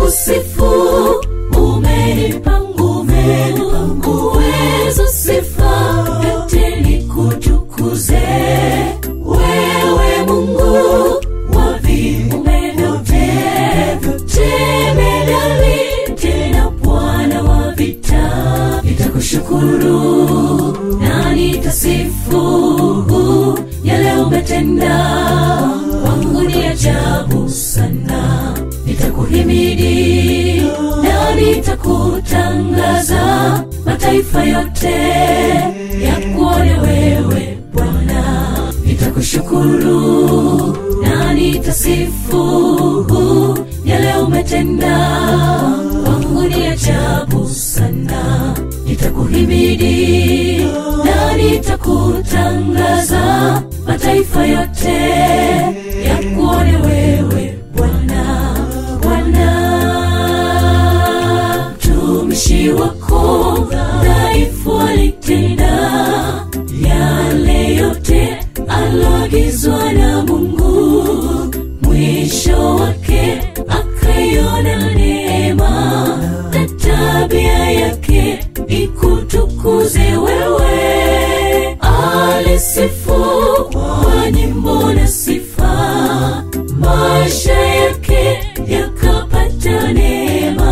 nitakusifu umenipa nguvu uwezo sifa yote nikutukuze wewe mungu wa viumbe vyote jemedali tena bwana wa vita nitakushukuru na nitasifu yale umetenda kwangu ni ajabu sana nitakuhimidi na nitakutangaza mataifa yote yakuone wewe bwana nitakushukuru na nitasifu yale umetenda kwangu ni ajabu sana nitakuhimidi na nitakutangaza mataifa yote yakuone wewe bwana bwana mtumishi wako dhaifu alitenda yale yote aloagizwa na mungu mwisho wake akaiona neema na tabia yake ikutukuze wewe alisifu kwa nyimbo na sifa maisha yake yakapata neema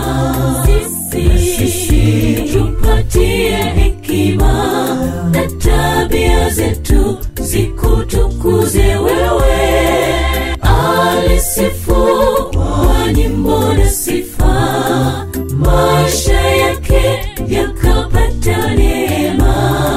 sisi tupatie hekima na tabia zetu zikutukuze wewe alisifu kwa nyimbo na sifa maisha yake yakapata neema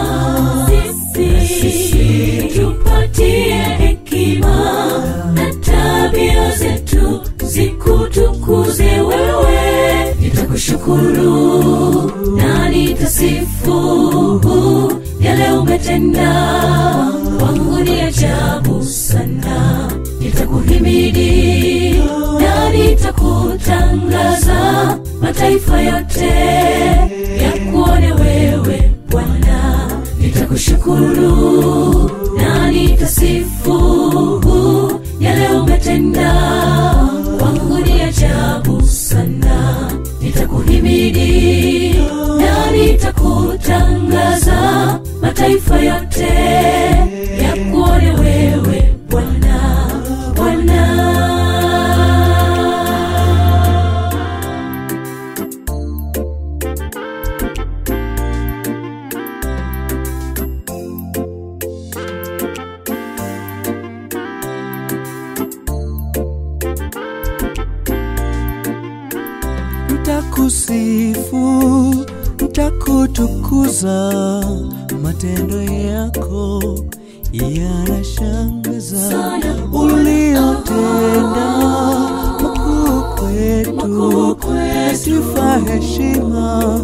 sisi tupatie hekima na tabia zetu zikutukuze wewe nitakushukuru na nitasifu yale umetenda kwangu ni ajabu sana nitakuhimidi na nitakutangaza mataifa yote yakuone wewe bwana nitakushukuru na nitasifu yale umetenda kwangu ni ajabu sana nitakuhimidi na nitakutangaza mataifa yote yakuone wewe bwana bwana ntakusifu ntakutukuza matendo yako yanashangaza Sana. uliotenda makuu kwetu Makuu kwetu. sifa heshima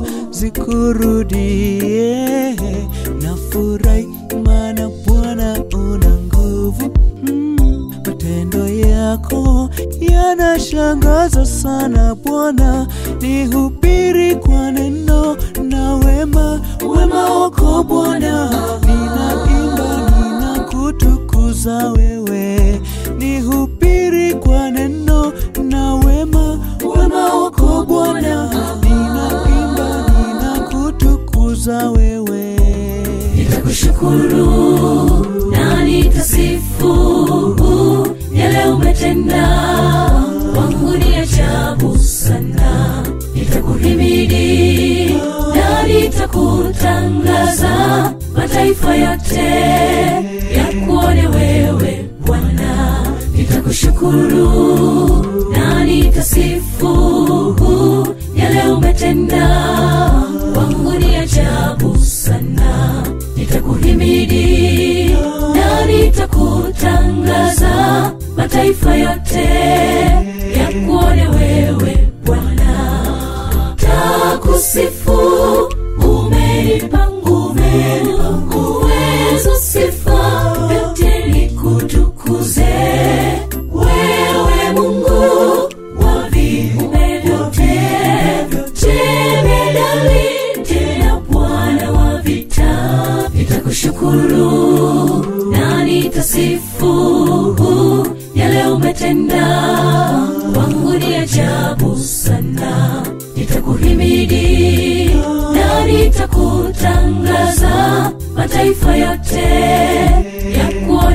zikurudie na furahi maana bwana una nguvu mm, matendo yako yanashangaza sana bwana nihubiri kwa neno na wema wema wako bwana ninaimba ninakutukuza wewe nihubiri kwa neno na wema wema wako bwana ninaimba ninakutukuza wewe nitakushukuru na nitasifu yale umetenda kwangu ni ajabu sana nitakuhimidi na nitakutangaza mataifa yote yakuone wewe bwana nitakushukuru na nitasifu yale umetenda kwangu ni ajabu sana nitakuhimidi na nitakutangaza mataifa yote yakuone wewe bwana takusifu umenipa nguvu uwezo sifa yote nikutukuze wewe mungu wa viumbe vyote jemedali tena bwana wa vita nitakushukuru na nitasifu yale umetenda kwangu ni ajabu nitakutangaza mataifa yote ya kuwa